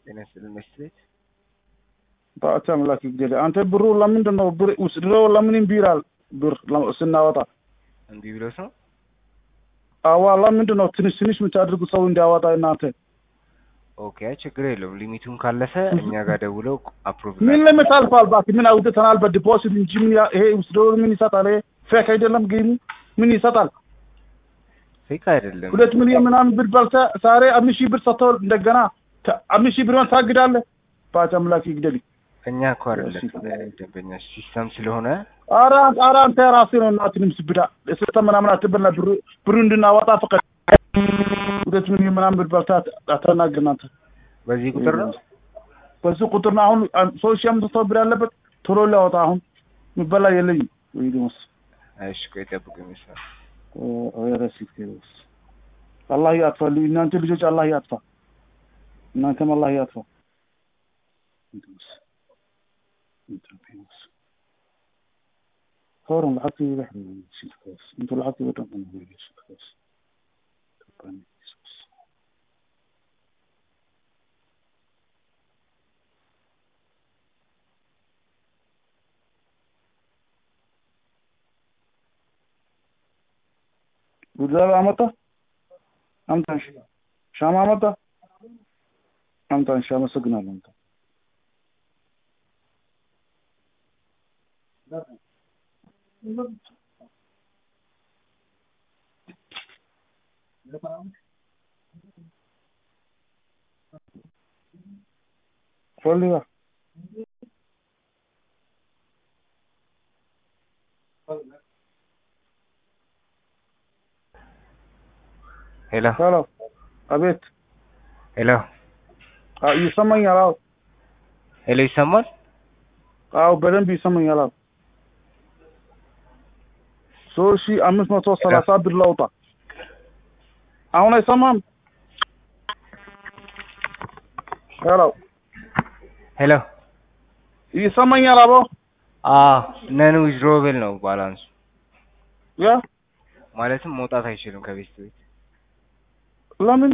ጤና ይስጥልን መስት በአቻ አምላክ ይግደል። አንተ ብሩ ለምንድን ነው ብር ውስድረው ለምን እምቢ ይላል? ብር ለ- ስናወጣ እምቢ ብሎት ነው። አዋ ለምንድን ነው ትንሽ ትንሽ የምታደርጉ ሰው እንዲያወጣ እናንተ? ኦኬ አይ ችግር የለውም። ሊሚቱን ካለፈ እኛ ጋር ደውለው አፕሩቭ ምን ለምን ታልፋል? እባክህ ምን አውጥተናል በዲፖዚት እንጂ ምን ያ- ይሄ ውስድረው ምን ይሰጣል? ይሄ ፌክ አይደለም ጌሙ ምን ይሰጣል? ፌክ አይደለም። ሁለት ሚሊዮን ምናምን ብር በልተህ ዛሬ አምስት ሺህ ብር ሰጥተው እንደገና ተ- አምስት ሺህ ብርን ታግዳለህ። በአቻ አምላክ ይግደል። እኛ እኮ አይደለም ደንበኛ ሲስተም ስለሆነ ኧረ ኧረ አንተ ራስህ ነው እናትንም ስብዳ ስልጠን ምናምን አትበልና ብሩ ብሩ እንድናወጣ ፈቀድ ሁለት ሚሊዮን ምናምን ብር በልተህ አት- አታናግር እናንተ በዚህ ቁጥር ነው። በዚህ ቁጥር ነው አሁን አን- ሶስት ሺህ አምስት መቶ ብር ያለበት ቶሎ ሊያወጣ አሁን የሚበላ የለኝም ወይ ደሞስ እሺ ቆይ ጠብቁ ይመስላል። ረሲት አላህ ያጥፋ እናንተ ልጆች አላህ ያጥፋ እናንተም አላህ ያጥፋ هورن لعبتي بحر شيل كويس انتوا لعبتي بدون انا شيل كويس تباني ጉዳዩ አመጣ አምጣን ሻማ አመጣ አምጣን ሻማ አመሰግናለሁ አምጣ ፈልጋ ሄሎ ሄሎ አቤት ሄሎ አዎ ይሰማኛል አዎ ሄሎ ይሰማል? አዎ በደንብ ይሰማኛል አዎ ሶስት ሺህ አምስት መቶ ሰላሳ ብር ላውጣ አሁን አይሰማም ሄሎ ሄሎ ይሰማኛል አቦ አ ነን ዊዝድሮብል ነው ባላንሱ ያ ማለትም መውጣት አይችልም ከቤት ቤት ለምን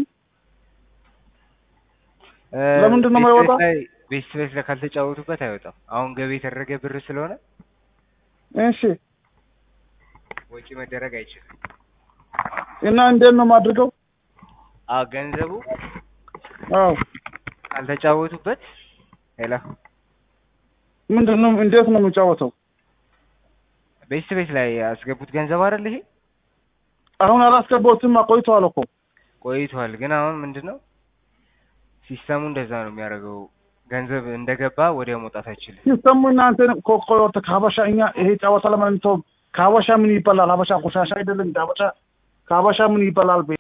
እ፣ ለምንድን ነው ቤት የማይወጣ? ቤት ላይ ቤት ቤት ላይ ካልተጫወቱበት አይወጣም። አሁን ገቢ የተደረገ ብር ስለሆነ እሺ ወጪ መደረግ አይችልም። እና እንዴት ነው የማድርገው አ ገንዘቡ አዎ ካልተጫወቱበት ሄሎ ምንድን ነው እንዴት ነው የምጫወተው ቤት ቤት ላይ ያስገቡት ገንዘብ አይደል ይሄ አሁን አላስገባሁትም ቆይተዋል እኮ ቆይቷል። ግን አሁን ምንድነው ሲስተሙ እንደዛ ነው የሚያደርገው። ገንዘብ እንደገባ ወዲያው መውጣት አይችልም። ሲስተሙ እናንተ ኮኮዮት ከሀበሻ እኛ ይሄ ጨዋታ ለማለት ነው ከሀበሻ ምን ይበላል ሀበሻ ቆሻሻ አይደለም እንደ ሀበሻ ከሀበሻ ምን ይበላል በይሄ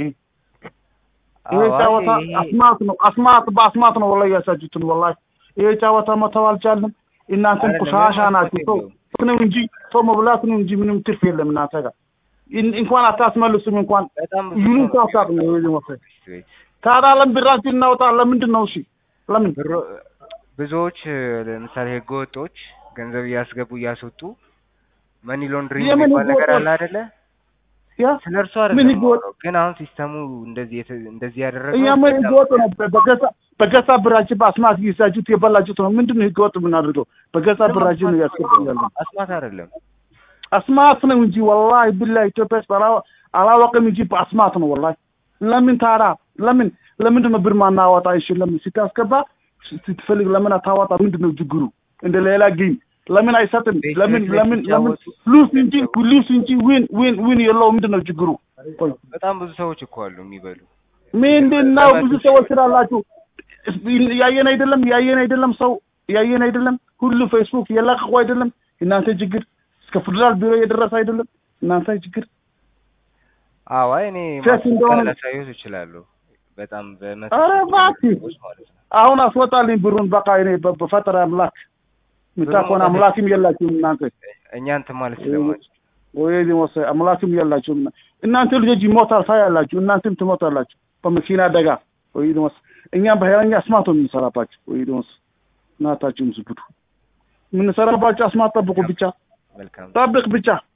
ይሄ አዎ፣ አይ ጨዋታ ይሄ- አስማት ነው አስማት በአስማት ነው ወላሂ ያሳጁትን ወላሂ ይሄ ጨዋታ መተው አልቻልንም እናንተም አይደለም፣ ቆሻሻ ምንም ናችሁ ሰው የለውም። ነው እንጂ ሰው መብላት ነው እንጂ ምንም ትርፍ የለም እናንተ ጋር እን- እንኳን አታስመልሱም እንኳን በጣም ብዙ ይሉን ሰው ነው ታሳቅ ነው የሚያደርገው ይሄ መሰለኝ ቤት ቤት። ታዲያ ለምን ብራችን እናወጣ ለምንድን ነው እሺ ለምን ብሮ- ብዙዎች ለምሳሌ ህገወጦች ገንዘብ እያስገቡ እያስወጡ መኒ ሎንድሪንግ የምን የሚባል ነገር ህገወጦች? አለ አይደለ? ያ ስለ እርሱ ምን አይደለም ህገወጥ? የማወራው። ግን አሁን ሲስተሙ እንደዚህ የተ- እንደዚህ ያደረገው እኛ ምን ህገወጥ ነው በገዛ በገዛ ብራችን በአስማት ይዛችሁት የበላችሁት ነው ምንድን ነው ህገወጥ የምናደርገው በገዛ ብራችን ነው ያስገባኛለን አስማት አይደለም። አስማት ነው እንጂ ወላሂ ቢላሂ ኢትዮጵያ ውስጥ አላ- አላወቅም እንጂ በአስማት ነው ወላሂ ለምን ታዲያ ለምን ለምንድን ነው ብር ማናወጣ እሺ ለምን ስታስገባ ስትፈልግ ለምን አታወጣ ምንድን ነው ችግሩ እንደ ሌላ ጌም ለምን አይሰጥም ቤት ለምን ቤት ለምን ለምን ሲጫወቱ- ሉስ እንጂ ሉስ እንጂ ዊን ዊን ዊን የለው ምንድን ነው ችግሩ ቆይ በጣም ብዙ ሰዎች እኮ አሉ የሚበሉ። ምንድን ነው ብዙ ሰዎች ስላላችሁ ያየን አይደለም ያየን አይደለም ሰው ያየን አይደለም ሁሉ ፌስቡክ የለቀቁ አይደለም እናንተ ችግር እስከ ፌደራል ቢሮ የደረሰ አይደለም እናንተ ችግር አዎ አይ እኔ ፌክ ማስረጃ እንደሆነ- ላሳየዎት እችላለሁ። በጣም በመቶ ኧረ ሺህ እባክህ። ሰዎች ማለት ነው። አሁን አስወጣልኝ ብሩን በቃ እኔ በ- በፈጠረ አምላክ የምታውቀውን አምላክም የላችሁም እናንተ እኛ እንትን ማለት ስለማንችል ወይ ዲሞስ አምላክም የላችሁም እናንተ ልጆች ይሞታል ታያላችሁ እናንተም ትሞታላችሁ በመኪና አደጋ ወይ ዲሞስ እኛም በሀይለኛ አስማት ነው የምንሰራባችሁ ወይ ዲሞስ እናታችሁም ዝብዱ የምንሰራባችሁ አስማት ጠብቁ ብቻ መልካም ጠብቅ ብቻ